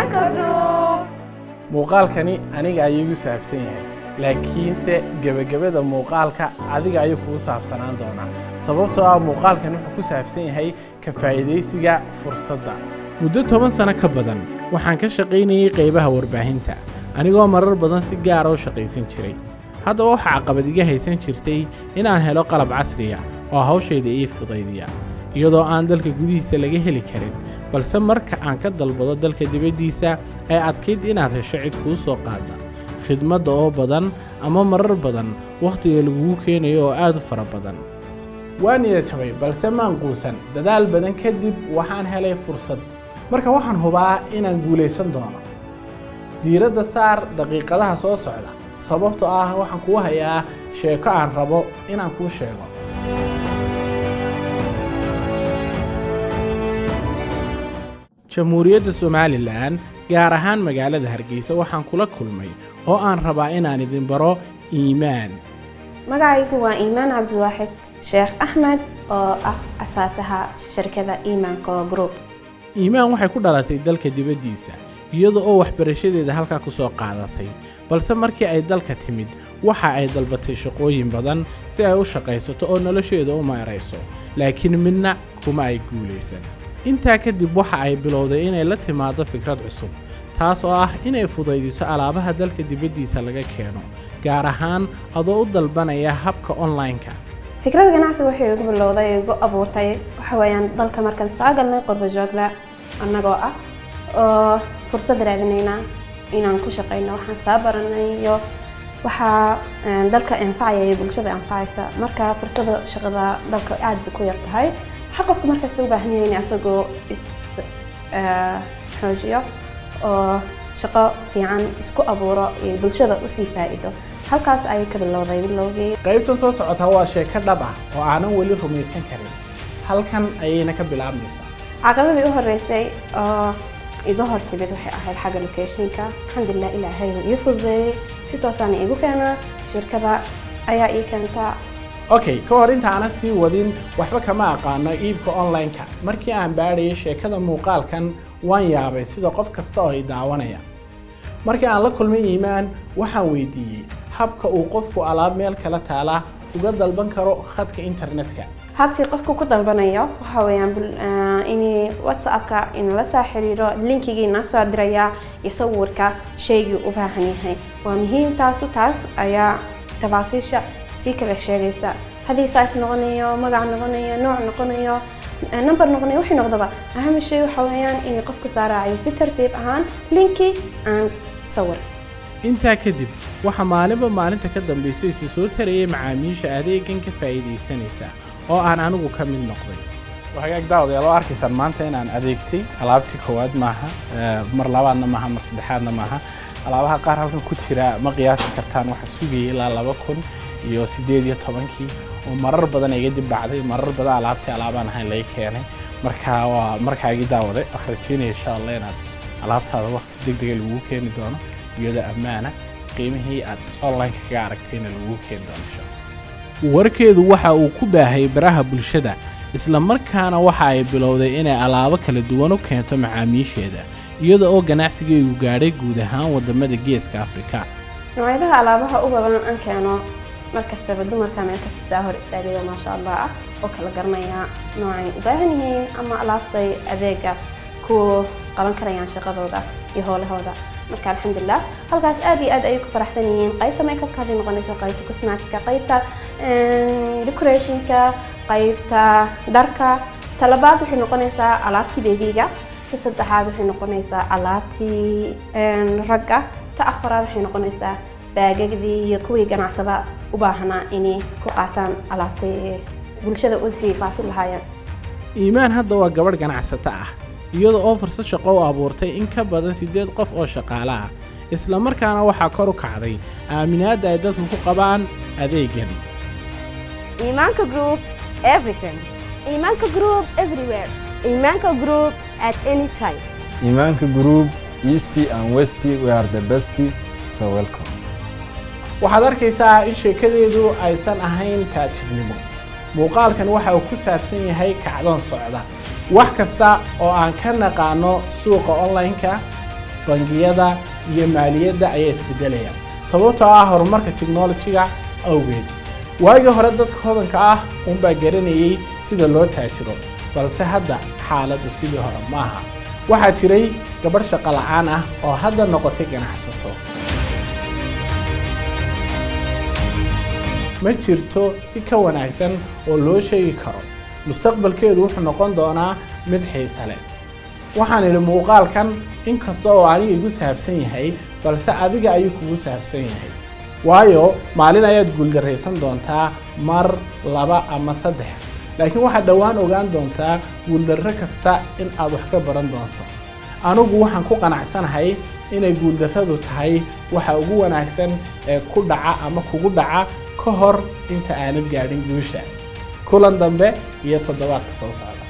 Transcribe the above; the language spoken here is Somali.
iimaanka group muuqaalkani aniga ayuu igu saabsan yahay laakiinse gebagabada muuqaalka adiga ayuu kugu saabsanaan doonaa sababtoo ah muuqaalkani wuxuu ku saabsan yahay ka faa'iidaysiga fursadda muddo toban sano ka badan waxaan ka shaqaynayay qaybaha warbaahinta anigoo marar badan si gaara u shaqaysan jiray haddaba waxaa caqabad iga haysan jirtay inaan helo qalab casriya oo hawshayda ii fudaydiya iyadoo aan dalka gudihiisa laga heli karin balse marka aan ka dalbado dalka dibaddiisa ay adkayd inaad hesho cid kuu soo qaada khidmadda oo badan ama marar badan wakhtiga lagugu keenayo oo aad u fara badan waa niyad jabay balse maan quusan dadaal badan kadib waxaan helay fursad marka waxaan hubaa inaan guulaysan doono diiradda saar daqiiqadaha soo socda sababtoo ah waxaan kuu hayaa sheeko aan rabo inaan kuu sheego jamhuuriyadda somalilan gaar ahaan magaalada hargeysa waxaan kula kulmay oo aan rabaa inaan idin baro iimaan magacaygu waa iimaan cabdiwaaxid sheekh axmed oo ah asaasaha shirkada iimaanka group iimaan waxay ku dhalatay dalka dibaddiisa iyada oo waxbarashadeeda halkaa ku soo qaadatay balse markii ay dalka timid waxa ay dalbatay shaqooyin badan si ay u shaqaysato oo nolosheeda u maarayso laakiin midna kuma ay guulaysan intaa kadib waxa ay bilowday inay la timaado fikrad cusub taas oo ah inay fudaydiso alaabaha dalka dibaddiisa laga keeno gaar ahaan adoo u dalbanaya habka online-ka fikrada ganacsiga waxay igu bilowday igu abuurtay waxa weeyaan dalka markaan soo galnay qurba joogla annagoo ah oo fursad raadinayna inaan ku shaqayno waxaan soo baranay iyo waxaa dalka anfacaya iyo bulshada anfacaysa marka fursada shaqada dalka aad bay ku yar tahay waxaa qofka markasta u baahan yahay in asagoo is xoojiyo oo shaqo fiican isku abuuro iyo bulshada usii faa'iido halkaas ayay ka bilowday bilowgii qaybtan soo socota waa sheeko dhab ah oo aanan weli rumaysan karin halkan ayayna ka bilaabmaysaa caqabadii u horeysay oo iga hor timid waxay ahayd xagga locationka alxamdulilah ilaahay uu ii fududeeyey si toosaana iigu keenaa shirkada ayaa ii keentaa okay ka hor intaanan sii wadin waxba kama aqaano iibka online-ka markii aan baadhayay sheekada muuqaalkan waan yaabay sida qof kasta oo i daawanaya markii aan la kulmay iimaan waxaan weydiiyey habka uu qofku alaab meel kala taala uga dalban karo khadka internetka habkii qofku ku dalbanayo waxa weeyaan in whatsappka in la soo xiriiro linkigii na soo diraya iyo sawirka shaygii u baahan yahay waa muhiim taasu taas ayaa tafaasiisha sii kala sheegaysa haddii saas noqonayo magac noqonayo nooc noqonayo number noqonayo wixii noqdaba aham shay waxa weeyaan in qofku soo raacayo si tartiib ahaan linki and sawir intaa kadib waxaa maalinba maalinta ka dambaysa isu soo tarayay macaamiisha adeegan ka faa'iidaysanaysa oo aan anigu ka mid noqday hagaag daawadayaal oo arkaysaan maanta inaan adeegtay alaabtii koowaad maaha mar labaadna maaha mar saddexaadna maaha alaabaha qaar halkan ku jira ma qiyaasi kartaan waxaa sugayay ilaa laba kun iyo siddeed iyo tobankii oo marar badan iga dib dhacday marar badan alaabtii alaabaan ahayn laga keenay marka waa markaagii daawaday waxaan rajeynaya insha allah inaad alaabtaada waqti deg dega lagugu keeni doono iyadoo ammaana qiimihii aad online-ka kaga aragtayna lagugu keeni doono insha allah warkeedu waxa uu ku baahay baraha bulshada isla markaana waxa ay bilowday inay alaabo kala duwan u keento macaamiisheeda iyada oo ganacsigeedu gaadhay guud ahaan waddamada geeska afrika noocyadaha alaabaha u badan aan keeno markastaba dumarka meel kasta saa hor istaagaya maasha allah ah oo kala garanaya noocay u baahan yihiin ama alaabtay adeega ku qaban karayaan shaqadooda iyo howlahooda marka alxamdulilah halkaas aad iyo aad ayay ku faraxsan yihiin qaybta makeupka hadday noqonayso qaybta cosmetica qaybta decorationka qaybta dharka talabaad waxay noqonaysaa alaabtii beebiga ta saddexaad waxay noqonaysaa alaabtii ragga ta afaraad waxay noqonaysaa baagagdii iyo kuwii ganacsada u baahnaa inay ku qaataan alaabtay bulshada u sii faafin lahaayeen iimaan hadda waa gabadh ganacsato ah iyada oo fursad shaqo u abuurtay in ka badan siddeed qof oo shaqaale ah isla markaana waxaa kor u kacday aaminaadda ay dadku ku qabaan adeegan Imanka Group, everything. Imanka Group, everywhere. Imanka Group, at any time. Imanka Group, East and West, we are the best, so welcome. waxaad arkaysaa in sheekadeedu aysan ahayn taajirnimo muuqaalkan waxa uu ku saabsan yahay kacdoon socda wax kasta oo aan ka naqaano suuqa online-ka bangiyada iyo maaliyadda ayaa isbedelaya sababtoo ah horumarka technology-ga awgeed waagii hore dadka hodanka ah unbaa garanayay sida loo taajiro balse hadda xaaladdu sidii hore maaha waxaa jiray gabadh shaqo la'aan ah oo hadda noqotay ganacsato ma jirto si ka wanaagsan oo loo sheegi karo mustaqbalkeedu wuxuu noqon doonaa mid xiise leh waxaan idhi muuqaalkan inkasta oo aniga igu saabsan yahay balse adiga ayuu kugu saabsan yahay waayo maalin ayaad guuldarraysan doontaa mar laba ama saddex laakiin waxaad dhowaan ogaan doontaa guuldarro kasta in aad wax ka baran doonto anigu waxaan ku qanacsanahay inay guuldarradu tahay waxa ugu wanaagsan ee ku dhaca ama kugu dhaca ka hor inta aanad gaadhin guusha kulan dambe iyo toddobaadka soo socda